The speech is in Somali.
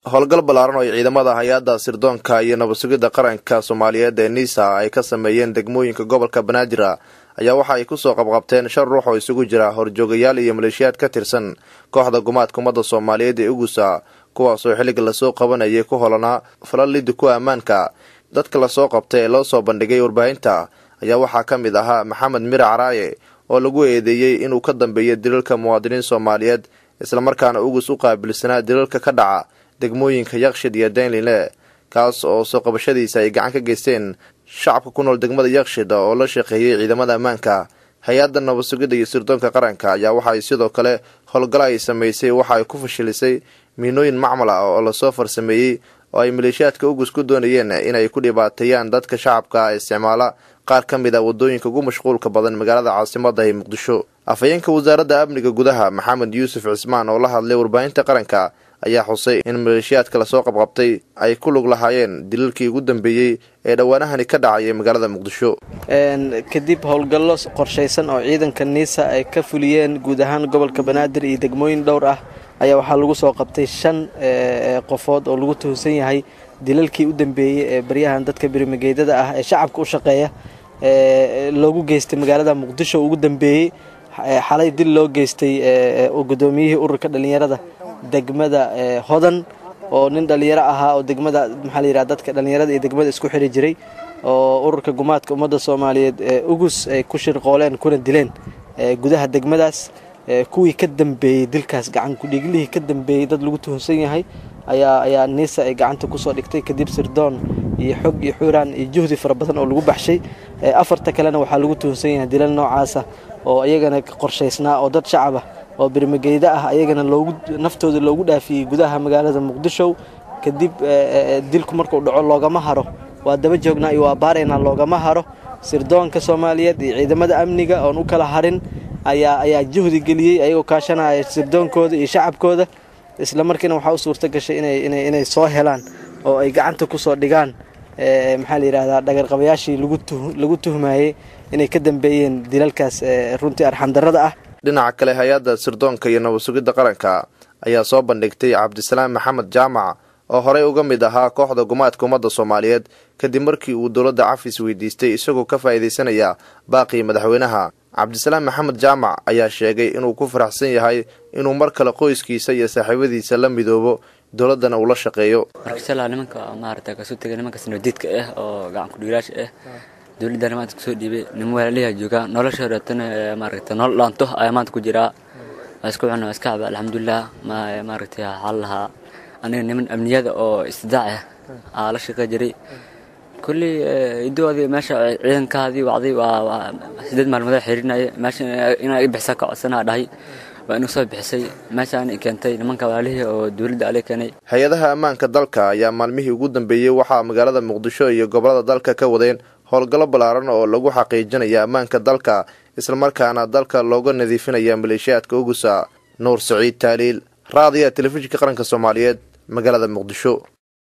howlgal ballaaran oo ay ciidamada hay-adda sirdoonka iyo nabad sugidda qaranka soomaaliyeed ee nisa ay ka sameeyeen degmooyinka gobolka banaadir ayaa waxa ay kusoo qabqabteen shan ruux oo isugu jira horjoogayaal iyo maleeshiyaad ka tirsan kooxda gumaadka ummadda soomaaliyeed ee ugusa kuwaasoo xilliga lasoo qabanayay ku holanaa falal liddi ku ammaanka dadka lasoo qabtay ee loo soo bandhigay warbaahinta ayaa waxaa ka mid ahaa maxamed mire caraaye oo lagu eedeeyey inuu ka dambeeya dilalka muwaadiniin soomaaliyeed islamarkaana ugus u qaabilsanaa dilalka ka dhaca degmooyinka yakshid iyo daynline kaas oo soo qabashadiisa ay gacan ka geysteen shacabka ku nool degmada yakshid oo la shaqeeyey ciidamada ammaanka hay-adda nabad sugidda iyo sirdoonka qaranka ayaa waxa ay sidoo kale howlgalo ay samaysay waxa ay ku fashilisay miinooyin macmal ah oo lasoo farsameeyey oo ay maleeshiyaadka ugus ku doonayeen inay ku dhibaateeyaan dadka shacabka isticmaala qaar ka mid a wadooyinka ugu mashquulka badan magaalada caasimada ee muqdisho afhayeenka wasaaradda amniga gudaha maxamed yuusuf cismaan oo la hadlay warbaahinta qaranka ayaa xusay in maleeshiyaadka lasoo qabqabtay ay ku lug lahaayeen dilalkii ugu dambeeyey ee dhowaanahani ka dhacayay magaalada muqdisho kadib howlgallo qorshaysan oo ciidanka niisa ay ka fuliyeen guud ahaan gobolka banaadir iyo degmooyin dhowr ah ayaa waxaa lagu soo qabtay shan qofood oo lagu tuhunsan yahay dilalkii u dambeeyey ee baryahan dadka birimageydada ah ee shacabka u shaqeeya loogu geystay magaalada muqdisho ugu dambeeyey xalay dil loo geystay gudoomiyihii ururka dhallinyarada degmada hodan oo nin dhallinyaro ahaa oo degmada maxaa la yidhaha dadka dhallinyarada iyo degmada isku xiri jiray oo ururka gumaadka ummadda soomaaliyeed ugus ay ku shirqooleen kuna dileen gudaha degmadaas kuwii ka dambeeyey dilkaas gacan kudhiiglihii ka dambeeyey dad lagu tuhunsan yahay ayaa ayaa niisa ay gacanta kusoo dhigtay kadib sirdoon iyo xog iyo xuuraan iyo juhdi fara badan oo lagu baxshay afarta kalena waxaa lagu tuhunsan yahay dilal noocaasa oo iyagana qorshaysnaa oo dad shacab ah oo birmageyda ah ayagana loogu naftooda loogu dhaafiyey gudaha magaalada muqdisho kadib dilku markuu dhaco loogama haro waa daba joognaa iyo waa baaraynaa loogama haro sirdoonka soomaaliyeed iyo ciidamada amniga oon u kala harin ayaa ayaa juhdi geliyey ayagoo kaashanaya sirdoonkooda iyo shacabkooda isla markiina waxaa u suurta gashay inay soo helaan oo ay gacanta kusoo dhigaan maxaa la yidhahdaa dhagarqabayaashii lagu tuhmayey inay ka dambeeyeen dilalkaas runtii arxandarrada ah dhinaca kale hay-adda sirdoonka iyo nabad sugidda qaranka ayaa soo bandhigtay cabdisalaam maxamed jaamac oo horey uga mid ahaa kooxda gumaadka ummadda soomaaliyeed kadib markii uu dowladda cafis weydiistay isagoo ka faa'iidaysanaya baaqii madaxweynaha cabdisalaam maxamed jaamac ayaa sheegay inuu ku faraxsan yahay inuu mar kale qoyskiisa iyo saaxiibadiisa la midoobo dowladdana uu la shaqeeyo markashalaa nimanka maarata kasoo tegay nimankaas nabadiidka ah oo gacan kudhiilaasha ah dowladdana maanta kusoo dhiibay nima walaaliha joogaa nolosha horeetana maaragta nolol dhaanto ayaa maanta ku jiraa waa isku cuna waa iska caba alxamdulilah maaragtay waxaa lahaa aniga niman amniyada oo istidaac ah aa la shaqey jiray kulley idoodii meesha ciidankaadii wacday waa sideed maalmood xirinaya meesha inaa i bixisa ka codsanaa dhahay waa inuu soo bixisay meeshaan i keentay nimanka walaalihii oo dowladda ale keenay hay-adaha ammaanka dalka ayaa maalmihii ugu dambeeyey waxaa magaalada muqdisho iyo gobolada dalka ka wadeen howlgallo ballaaran oo lagu xaqiijinaya ammaanka dalka islamarkaana dalka looga nadiifinaya maleeshiyaadka ugusa nuur saciid taaliil raadiya telefishinka qaranka soomaaliyeed magaalada muqdisho